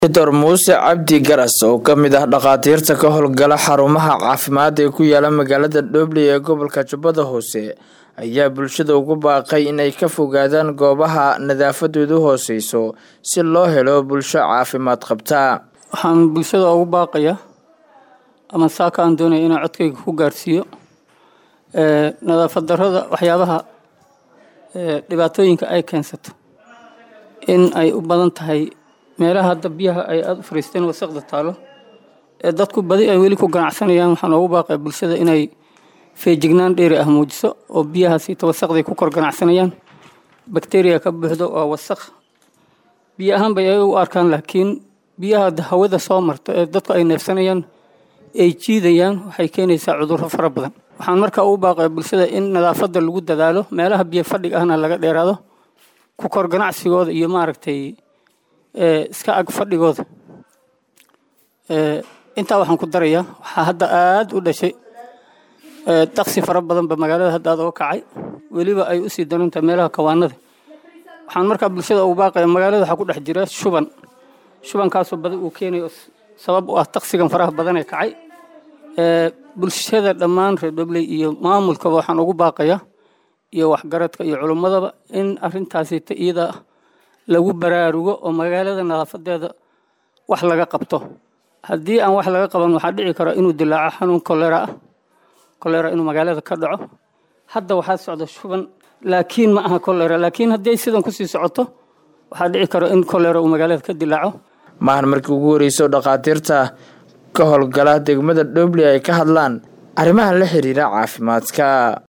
Dr muuse cabdi garas oo ka mid ah dhakhaatiirta ka howlgala xarumaha caafimaad ee ku yaala magaalada dhobley ee gobolka jubbada hoose ayaa bulshada ugu baaqay inay ka fogaadaan goobaha nadaafadoodu hooseyso si loo helo bulsho caafimaad qabta waxaan bulshada ugu baaqayaa ama saaka aan doonaya inaan codkayga ku gaarsiiyo nadaafad darrada waxyaabaha dhibaatooyinka ay keensato in ay u badan tahay meelaha hadda biyaha ay aada u fariisteen wasaqda taalo ee dadku badi ay weli ku ganacsanayaan waxaan ugu baaqaya bulshada inay feejignaan dheeri ah muujiso oo biyahaasiita wasaqday ku kor ganacsanayaan bakteriya ka buuxdo waa wasaq biyo ahaan bay ayaga u arkaan laakiin biyaha hawada soo marta ee dadku ay neefsanayaan ay jiidayaan waxay keenaysaa cudurro fara badan waxaan markaa ugu baaqaya bulshada in nadaafadda lagu dadaalo meelaha biyo fadhiga ahna laga dheeraado ku kor ganacsigooda iyo maaragtay iska ag fadhigooda intaa waxaan ku darayaa waxaa hadda aada u dhashay daksi fara badanba magaalada hadda aad oga kacay weliba ay usii darantahay meelaha kawaanada waxaan markaa bulshada ugu baaqaya magaalada waxaa ku dhex jira shuban shubankaasoo badi uu keenayo sabab u ah taksigan faraha badan ee kacay bulshada dhammaan reer dhobley iyo maamulkaba waxaan ugu baaqayaa iyo waxgaradka iyo culummadaba in arintaasita iyada lagu baraarugo oo magaalada nadaafadeeda wax laga qabto haddii aan wax laga qaban waxaa dhici kara inuu dilaaco xanuun kolera ah kolera inuu magaalada ka dhaco hadda waxaa socda shuban laakiin ma aha kolera laakiin haddii sidan kusii socoto waxaa dhici kara in kolera uu magaalada ka dilaaco maahan markii ugu horeyso dhakhaatiirta ka howlgala degmada dhobley ay ka hadlaan arrimaha la xiriira caafimaadka